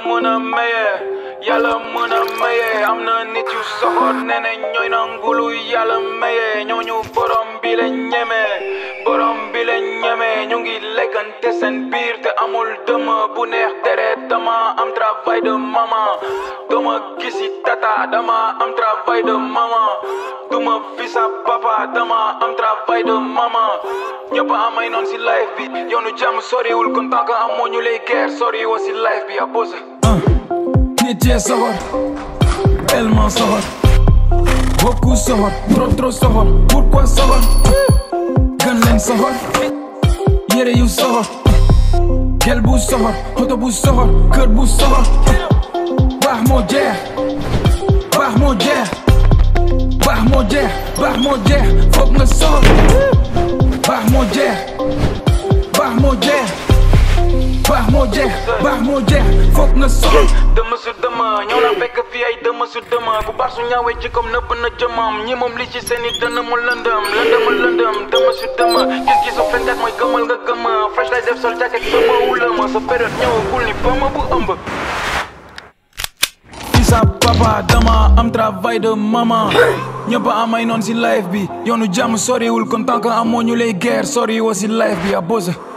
mën a maye yàlla mën a maye am na nit yu soxor nee na ñooy nangulu yàlla maye ñooñu borom bi la ñeme borom bi la ñeme ñu ngi lekkante seen biir te amul dëmm bu neex deret dama am travail de maman dama gisi tata dama am travail de maman duma fi sa papa dama am travail de maman ñëpp amay noon si life bi yoonu jàmm soriwul kon tant que amoo ñu lay guerre sori woo si life bi a bosa nit yee soxor tellement soxor beaucoup soxor trop trop soxor pourquoi soxor gën leen soxor yére yu soxor gel bu soxor oto bu soxor kër bu soxor baax moo jeex baax moo jeex baax moo jeex baax moo jeex foog nga soxor baax moo jeex baax moo jeex baax moo jeex baax moo jeex foog nga soxor dëmm su dëmm ñëw na fekk fii ay dëmm su dëmm bu baax su ñaawee ci comme nëbb na jëmam ñi moom li ci seeni dënn mu lëndëm lëndëm lëndëm dëmm su dëmm gis-gisu fenkat mooy gëmal nga gëmm fresh lay def sol jacket ba ma wulama sa période ñëwagul ni ba ma bu ëmb fi sa papa dama am travail de maman ñëpp amay noon si life bi yoonu jàmm soriwul kon tant que amoo ñu lay guerre sori woo si life bi a bosa